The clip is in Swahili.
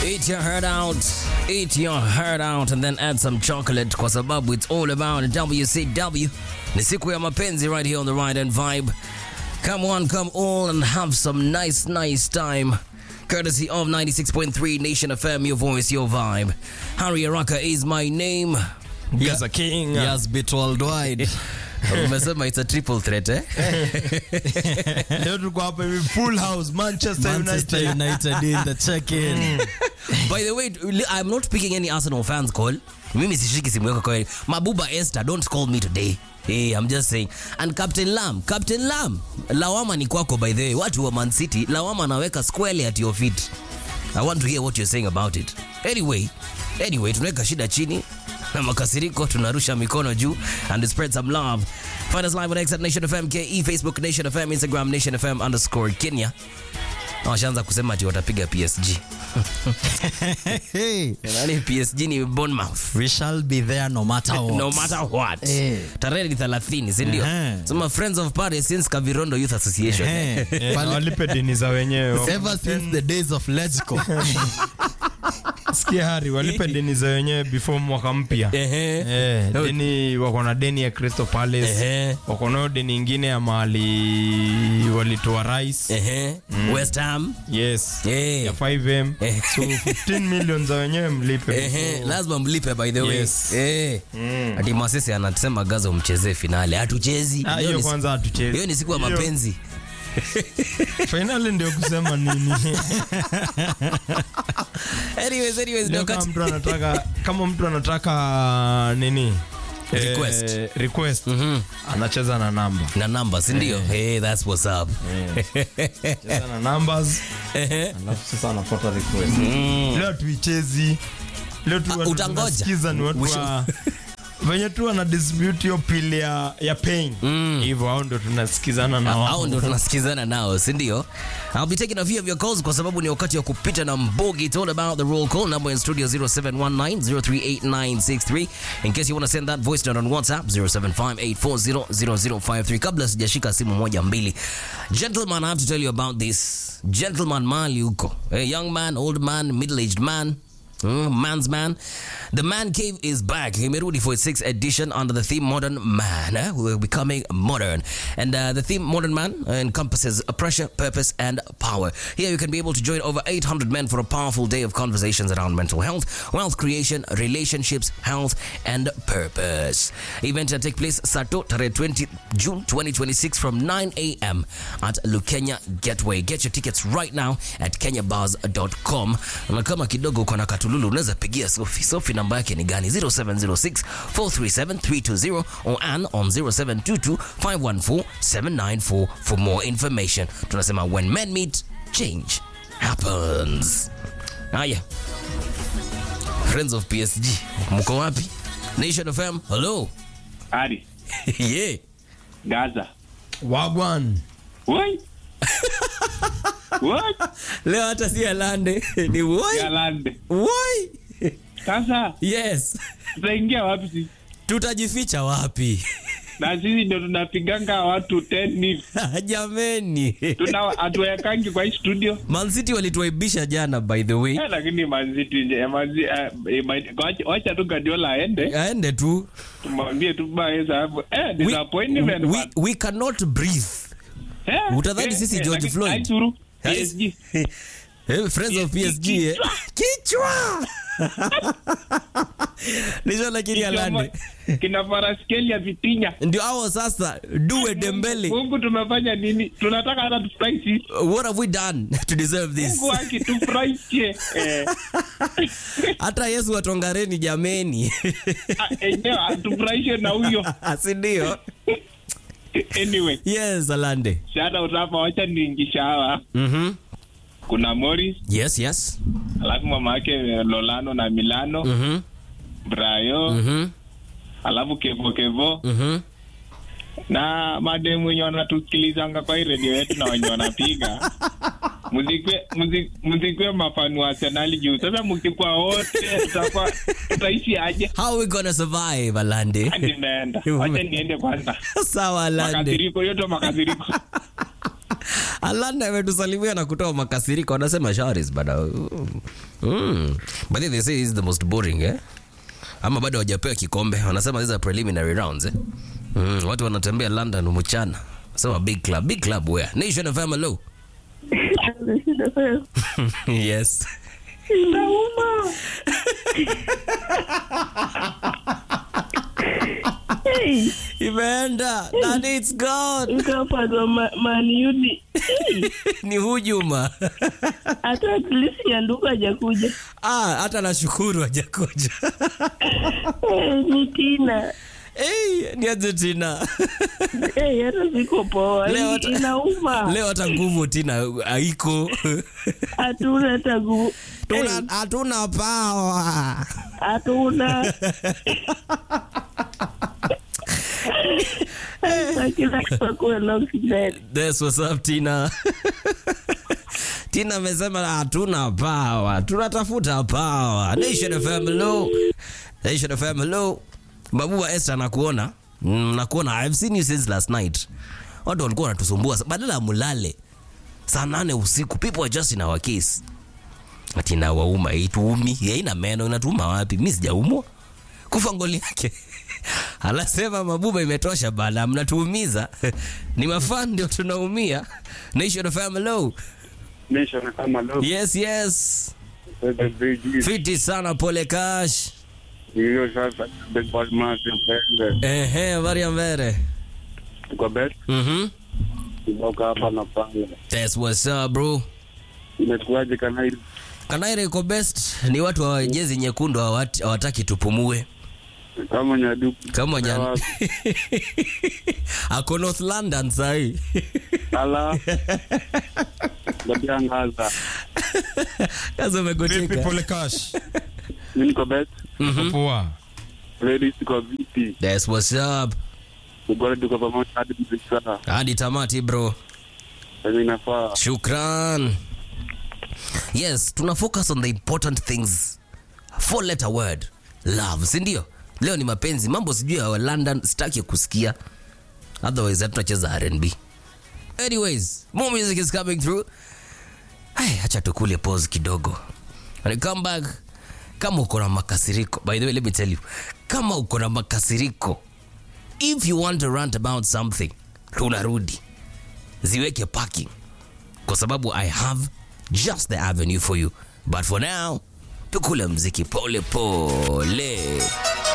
Eat your heart out, eat your heart out and then add some chocolate kwa sababu it's all about WCW. Ni siku ya mapenzi right here on the Ride and Vibe. Come on, come all and have some nice, nice time. Courtesy of 96.3 Nation FM, your voice, your vibe. Harry Araka is my name. Gaza King. Yes, bit worldwide. Umesema it's a triple threat, eh? Leo tuko hapa hivi full house Manchester, Manchester United. United in the check-in. By the way, I'm not picking any Arsenal fans call. Mimi sishiki simu yako kwa Mabuba Esther, don't call me today. Hey, I'm just saying. And Captain Lam, Captain Lam, lawama ni kwako by the way. Watu wa Man City, lawama anaweka squarely at your feet. I want to hear what you're saying about it. Anyway, anyway, tunaweka shida chini na makasiriko tunarusha mikono juu and spread some love. Find us live on X at Nation FM KE, Facebook Nation FM, Instagram Nation FM underscore Kenya. Na Washaanza kusema ati watapiga PSG. Hey, Nani PSG ni Bournemouth. we shall be there no matter what. No matter what. Eh. Tarehe ni 30, si ndio? Ehe. Sema Friends of Paris since Kavirondo Youth Association. Eh, Eh, pale- walipe deni za wenyewe Ever since the days of Lechko. sikia hari walipe deni za wenyewe before mwaka mpya Ehe. Eh, deni wako na deni ya Crystal Palace Ehe. wako nayo deni ingine ya mahali walitoa rice Ehe. West Ham. yes Eh. ya 5m Eh. so 15 million za wenyewe mlipe Ehe, lazima mlipe by the way. Yes. Eh. Ati Masese anasema Gaza umchezee finale. Hatuchezi. Ah, Hiyo hiyo ni- kwanza hatuchezi Hiyo ni siku ya Hiyo- mapenzi. finali ndio kusema nini Anyways, anyways, Leo ndio kama kati. mtu anataka kama mtu anataka nini eh, Request. request Mhm. anacheza na namba Na namba, si ndio? Hey, that's what's up. cheza na numbers Ehe. alafu sasa anapata request leo tuichezi leo tu Ah, watu utangoja. tunasikiza ni watu We wa venye tu wana dispute hiyo pili ya, ya pain hivyo hao ndio tunasikizana na hao wao ndio tunasikizana nao si ndio I'll be taking a few of your calls kwa sababu ni wakati wa kupita na mbogi it's all about the roll call number in studio 0719038963 in case you want to send that voice note on whatsapp 0758400053 kabla sijashika simu moja mbili gentleman i have to tell you about this gentleman mali huko a young man old man middle-aged man Mm, man's man. The Man Cave is back. Imerudi for its sixth edition under the theme Modern Man. eh? We're becoming modern. And uh, the theme Modern Man uh, encompasses a pressure, purpose, and power. Here you can be able to join over 800 men for a powerful day of conversations around mental health, wealth creation, relationships, health, and purpose. Event will take place Sato, Tare 20 June 2026 from 9 a.m. at Lukenya Gateway. Get your tickets right now at kenyabars.com. Na kama kidogo uko na katululu unaweza pigia Sophie. Sophie namba yake ni gani? 0706 437 320 or Ann on 0722 514 794 for more information. Tunasema when men meet, change happens. Haya. Friends of PSG, mko wapi? Nation FM, hello. Ari, yeah. Gaza. wagwan What? What? Leo hata si alande ni woi Galande. woi. Sasa Yes, tutaingia wapi sisi? tutajificha wapi? Na sisi ndio tunapiganga watu 10 hivi. Jameni, Tuna hatuwekangi kwa hii studio. Man City walituaibisha jana by the way. Eh, lakini manziti nje manzi eh, eh, ma- wacha- wacha tu Guardiola aende Aende tu. tumwambie tu baya sababu eh We, disappointment we, man. we cannot breathe. Eh, utadhani eh, sisi eh, George lakini Floyd. haidhuru. PSG. Eh, friends of PSG eh. Kichwa. Nisho lakini alande. Kina Faraskeli ya Vitinya. Ndio hao sasa duwe Dembele. Mungu tumefanya nini? Tunataka hata tufurahi sisi. What have we done to deserve this? Mungu akitufurahishe. Eh. Hata Yesu atongareni jameni. Ah, enyewe atufurahishe na huyo si ndio? anyway Yes, Alande. shada utapa wacha niingisha hawa Mhm. kuna Morris Yes, yes. alafu mama yake Lolano na Milano Mhm. Brayo Mhm. alafu Kevo Kevo Mhm. na mademu wenye wanatusikilizanga kwa hii redio yetu na wenye wanapiga muzikwe muzi- muzikwe mafanu wa Arsenali juu sasa mkikuwa wote tutakuwa tutaishi aje How we gonna survive, Alande? Hadi nimeenda wacha niende kwanza Sawa, Alande. makasiriko yote makasiriko Alanda ametusalimia na kutoa makasiriko, anasema sharis bada. Mm. But then they say this is the most boring eh? Ama bado hawajapewa kikombe, wanasema these are preliminary rounds eh? Mm. Watu wanatembea London mchana, sema big club, big club where Nation FM hello. yes. Inauma. Hey, Imeenda and it's gone. nikapatwa ma- maniudi Ni hujuma. hata at least yanduku hajakuja Ah, hata nashukuru hajakuja. Eh, ni tina Hey, ni aje Tina. Eh, hata siko poa Leo hata- inauma Leo hata nguvu Tina haiko. hatuna hata nguvu Tuna hatuna power. hatuna Na kila kuwa na oxygen. That's what's up Tina. Tina amesema hatuna power. Tunatafuta power. Nation FM hello. Nation FM hello. Babu Esther nakuona. Mm, nakuona. I've seen you since last night. Watu walikuwa wanatusumbua badala ya mulale saa nane usiku. People are just in our case. Ati inawauma ituumi, haina meno, inatuuma wapi? Mimi sijaumwa. Kufa ngoli yake. Anasema mabuba imetosha bana, mnatuumiza. Ni mafan ndio tunaumia. Nation of Hello. Nation kama leo Yes, yes. the big Fiti sana pole cash. hiyo sasa big boss massive mbele Ehe, habari ya mbele. tuko bet Mhm. kutoka hapa na pale That's what's up bro. imekuwaje kana hili Kanaire iko best. Ni watu wa jezi nyekundu hawati- hawataki tupumue. kama nyaduku Kama jana. Ako North London sahi. ala ndabiangaza Kaza Vipi umegocheka. pole cash? mimi niko bet Mhm. Poa. ladies tuko viti That's what's up. tuko tuko pamoja hadi mziki Hadi tamati bro. mimi nafaa Shukran. Yes, tuna focus on the important things. Four letter word. Love, si ndio? Leo ni mapenzi. Mambo sijui ya London sitaki kusikia. Otherwise hatutacheza R&B. Anyways, more music is coming through. Ay, acha tukule pause kidogo. When I come back, kama uko na makasiriko, by the way, let me tell you, kama uko na makasiriko, if you want to rant about something, tunarudi ziweke parking kwa sababu i have just the avenue for you but for now tukule mziki pole pole